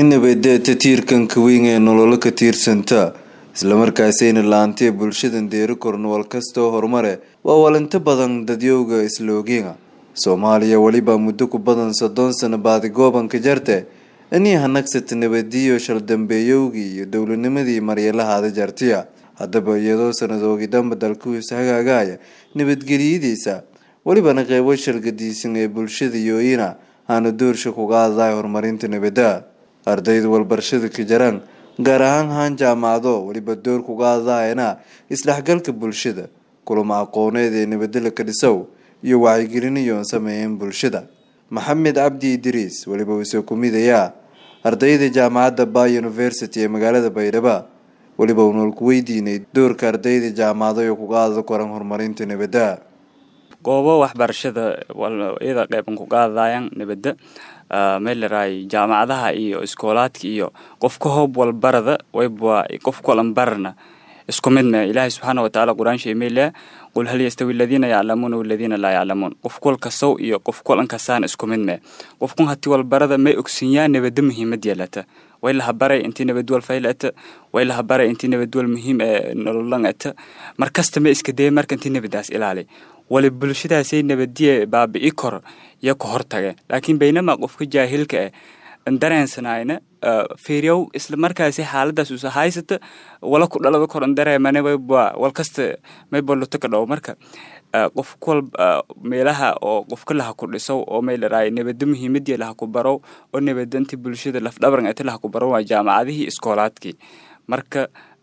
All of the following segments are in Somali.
nabadda tiirkanka weyn ee nololo ka tiirsanta islamarkaasayna laantee bulshadan deeri korno wal kastoo horumare waa walinto badan dadyowga isloogiga soomaaliya weliba muddo ku badan soddon sano baadi goobanka jarte anii hanagsata nabadiyo shaldambeeyowgii iyo dowladnimadii maryalahaada jartiya haddaba iyadoo sanadoogi dhanba dalkuis hagaagaya nabadgelyadiisa welibana qeybo shalgadiisan ee bulshada yooyina aana doorsha kuga hadlay horumarinta nabadda ardayda walbarashada ka jaraan gaar ahaan haan jaamacado weliba door kuga hadlayana isdhexgalka bulshada kulamo aqooneed ee nabadela ka dhisow iyo wacyigelinayoon sameeyeen bulshada maxamed cabdi idriis weliba uusoo kumidayaa ardayda jaamacadda ba university ee magaalada baydhabo weliba unool ku weydiinay doorka ardayda jaamacado ee kuga hadla koran horumarinta nabadda goobo waxbarashada iyada qeyban kuga hadlayaan nabadda meelaraay jaamacadaha iyo iskoolaadka iyo qofka hoob walbarada wayba qof kulan barana isku mid me ilaahay subxaana watacaala qur-aan sheemeylaa qul hal yastawi aladiina yaclamuuna waladiina laa yaclamuun qof kul kasow iyo qof kulan kasaan isku mid me qofkun hati walbarada may ogsinyaa nabadda muhiimad yeelata way laha baray intii nabadwal fayl ata way laha baray intii nabadwal muhiim ee nololan ata markasta ma iska daya marka intii nabadaas ilaali wali bulshadaasay nabadiye baabi'i kor iyo ka hortage laakiin baynamaa qofka jaahilka ah dareensanayna fiiryow isla markaasi xaaladaas usa haysata wala ku dhalada kor dareemane wayba walkasta mayba luto ka dhow marka qof kuwal meelaha oo qofka laha ku dhisow oo maylaraay nabada muhiimadii laha ku barow oo nabadanti bulshada lafdhabaran ati laha ku barow waa jaamacadihii iskoolaadkii marka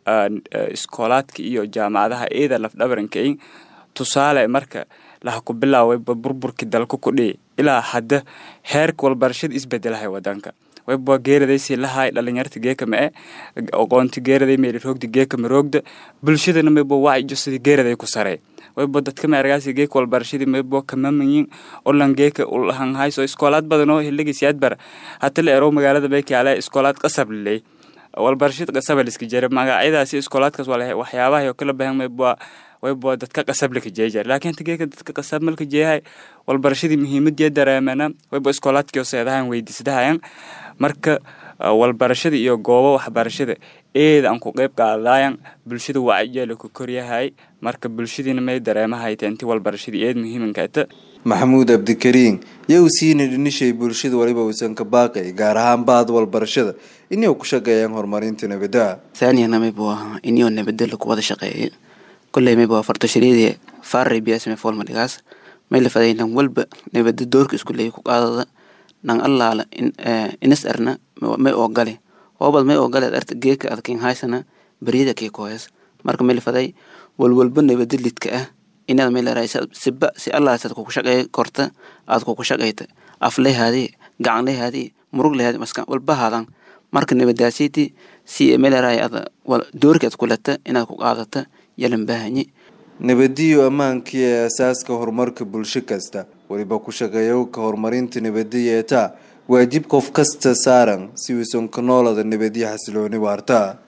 iskoolaadka iyo jaamacadaha eeda lafdhabarankain tusaale marka laha ku bilaawayba burburkii dalka kudhihi ilaa hadda heerka walbarashada isbedelahay wadanka wayba geeradaysi lahay dhalinyarta geeka ma e aqoonti geeraday meeliroogda geeka maroogda bulshadana mayba wacyijo sidii geeraday ku sarey wayba dadka meergaasi geeka walbarashadii mayba kamamayin olan geeka ulahan hayso iskoolaad badan oo hiligiisiyaadbar hata la erow magaalada baykaale iskoolaad qasab liley walbarashada qasaba liska jira magacyadaasi iskoolaadkaas waxyaabaha oo kala bahan mayba wayba dadka qasab laka jeejar laakiin tageeka dadka qasab malka jeehay walbarashadii muhiimadii dareemana wayba iskoolaadkii seedahan weydiisdahayan marka walbarashada iyo goobo waxbarashada eeda aan ku qeyb qaadayan bulshada wacyijeela ku koryahay marka bulshadiina may dareemahayta intii walbarashadii eed muhiimankata maxamuud abdikariin yow siina dhinishay bulshada waliba uusan ka baaqay gaar ahaan baad walbarashada inay ku shaqeeyaan horumarinta nabadda thaaniyana maybu ahaa iniyoo nabadda laku wada shaqeeyay kolley mayba waa fartoshareedii faaray biyaasme foolmadhigaas may la faday nan walba nabadda doorka isku leeyay ku qaadada nan allaala inas arna may oogale hoobad may oogale arta geeka adkin haysana baryada kii kohes marka may la faday walwalba nabadda lidka ah inaad may leerahay siba si allaasad kuku shaqeey korta aad kuku shaqeyta aflehaadii gacanlehaadii muruglehaadii maska walbahaadan marka nabadaasiti si may leerahay ad doorka ad kulata inaad ku qaadata yalan baahanye nabadiyo ammaankii ee asaaska horumarka bulsho kasta weliba ku shaqeeyo ka horumarinta nabadda yeetaa waajib qof kasta saaran si uusan ka noolada nabadyo xasilooni waarta